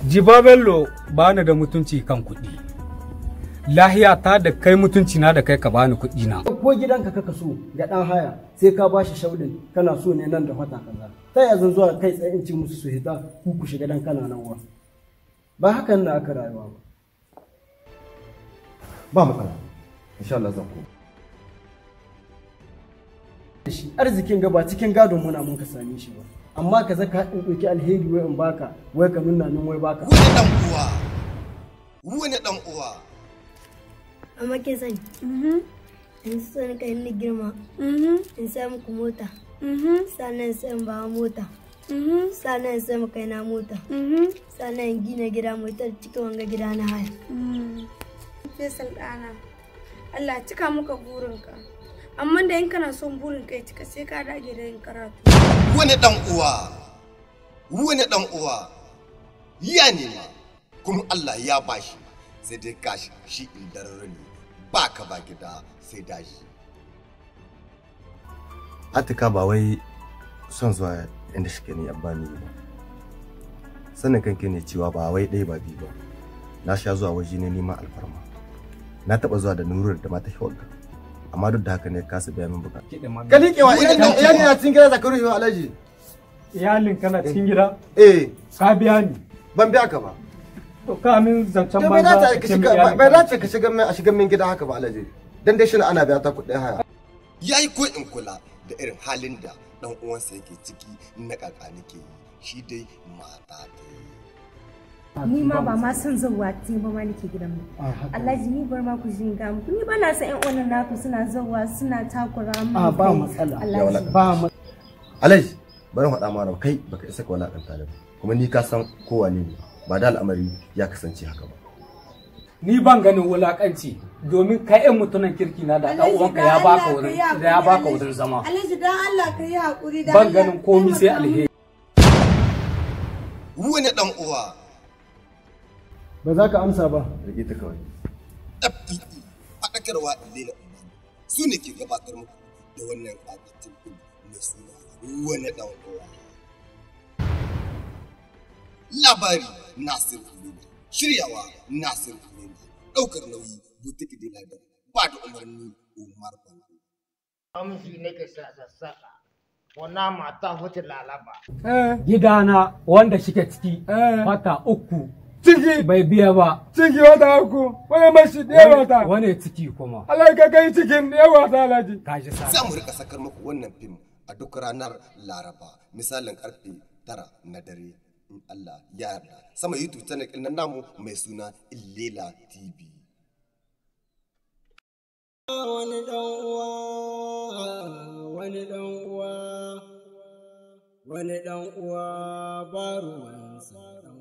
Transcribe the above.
jiba bello ba ni da mutunci kan kuɗi lahiya ta da kai mutunci na da kai ka bani kuɗi na ko gidanka kaka so ga dan haya sai ka bashi shaudin kana so ne nan da wata kaza ta ya zan zuwa kai tsaye in ci musu su hita ku ku shiga dan kana nan wa ba hakan na aka rayuwa ba ba matsala insha Allah zan koma shi arzikin ga ba cikin gadon muna mun ka same shi ba amma ka zaka in ɗauki alheri wai in baka wai ka nuna min wai baka wani dan uwa wani dan uwa amma kin sani in so ni kai ni girma in sai muku mota sannan sai in bawa mota sannan in sai mu kai na mota sannan in gina gida mai tar cikin wanga gida na haya Faisal ɗana, Allah cika muka burinka. Amma da in kana son burin kai cika sai ka dage da yin karatu. wani dan uwa wani dan uwa ya nema kuma Allah ya bashi sai dai gashi shi indararre ne ba ka ba gida sai dashi atika ba wai son zuwa inda shi ne abba ni ba sanin kanke ne cewa ba wai ɗaya ba biyu ba na sha zuwa waje ne neman alfarma na taɓa zuwa da nurar da mata shawar amma duk da haka ne kasa biya min bukata ka liƙewa iyali na cikin gida zakaru yau alaji iyalin kana cikin gida eh ka biya ni ban biya ka ba to ka min zancen to bai banza dace ka ka ce min shiga iyalin bai kana dace ka shiga min a shiga min gida haka ba alaji dan dai shi ana biya ta kuɗin haya ya yi ko in kula da irin halin da dan uwansa yake ciki na kaka nake yi shi dai mata ta ni ma ba ma son zauwa te ba ma nake gidan mu Alhaji ni bar ma ku jin ga muku ni ba na san ƴan uwan naku suna zauwa suna takura mu a ba matsala Alhaji ba ma alaji bari faɗa ma rawa, kai baka isa ka walakanta ni ba kuma ni ka san kowa ne ba da al'amari ya kasance haka ba ni ban ganin wulakanci domin kai yan mutunan kirki na da dan uwanka ya baka wurin da ya baka wurin zama Alhaji dan Allah ka yi haƙuri da ban ganin komi sai alheri wani dan uwa ba za ka amsa ba rike ta kawai FPE faɗakarwa Lela Umar su ne ke gabatar muku da wannan ƙatattun fim na suna wani ɗan uwa. Labari Nasir Halima, shiryawa Nasir Halima, ɗaukar nauyi Butiki Diladar, ba da umarni Umar Bango. amshi nake sa sassaƙa wannan mata hutu lalaba gidana wanda shike ciki wata uku ciki bai biya ba ciki wata uku wani mashi ɗaya wata wani ciki kuma Allah ka kai cikin ɗaya wata alhaji kaji sa Za mu rika sakar muku wannan fim a duk ranar Laraba, misalin karfe tara na dare. In Allah ya yarda. Sama YouTube channel ɗin nan namu mai suna Illela TV. wani dan uwa wani dan uwa wani dan uwa ba ruwansa